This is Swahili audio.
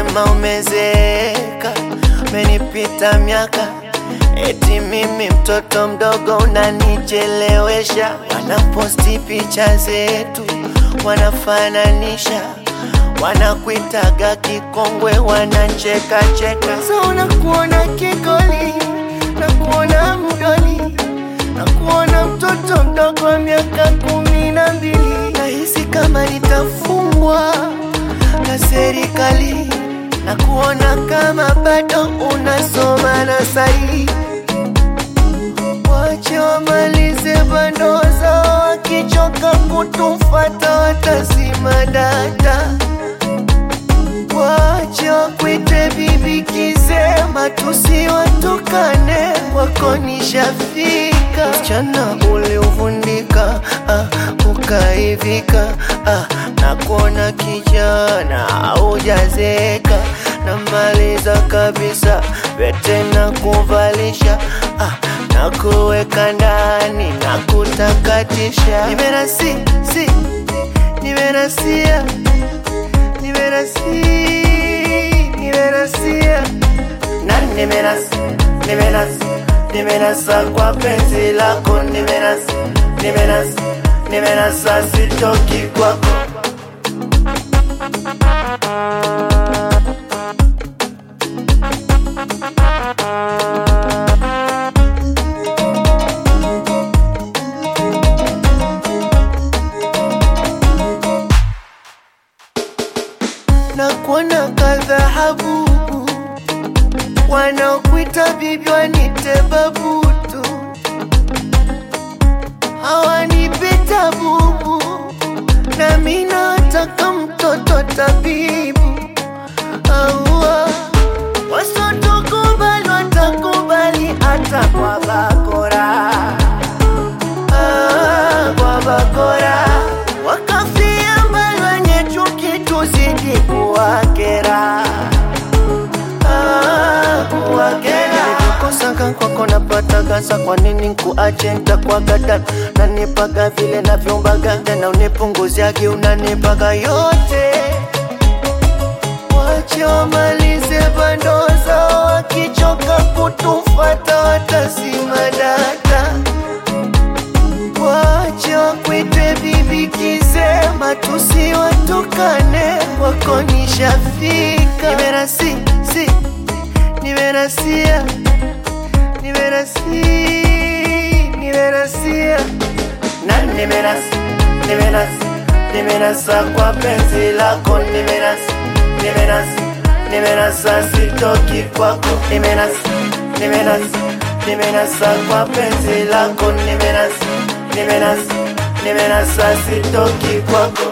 wanasema umezeeka, umenipita miaka, eti mimi mtoto mdogo unanichelewesha. Wanaposti picha zetu, wanafananisha, wanakuitaga kikongwe, wanacheka cheka. So unakuona kikoli, nakuona mdoli, nakuona mtoto mdogo wa miaka kumi na mbili. Nahisi kama nitafungwa na serikali na kuona kama bado unasoma na sahi. Wache wamalize bando zao, wakichoka kutufata watazima data. Wache wakwite bibi kisema, tusiwatukane, wako nishafika. Msichana uliuvundika, ah, ukaivika, ah, na kuona kijana haujazeka, namaliza kabisa pete na kuvalisha, ah, na kuweka ndani na kutakatisha. Nimerasi, si, nimerasia nimerasi nimerasia na nimerasi nimerasi nimerasa kwa penzi lako nimerasi nimerasi nimerasa sitoki kwako na kuona kadhahabu wanaokuita bibi wanite babutu hawanipita bubu nami nataka mtoto tabibu aua wasotokubali watakubali hata kwa bakora ah, kwa bakora wakafia mbali wenye chuki tuzidi kuwakera Ah, kuwakera kosaka kwako napata gasa kwa nini nkuache ntakwagada nanipaga vile navyombaga tena unipunguziagi unanipaga yote wache wamalize bando zao wakichoka kutufata watazima data wache wakwite bibi kisema tusiwatukane wako nishafika nimerasi si nimerasia nimerasi nimerasia na nimerasi nimerasi nimerasa kwa penzi lako nimerasi nimerasi nimerasa sitoki kwako nimerasi nimerasi nimerasa kwa penzi lako nimerasi nimerasi nimerasa sitoki kwako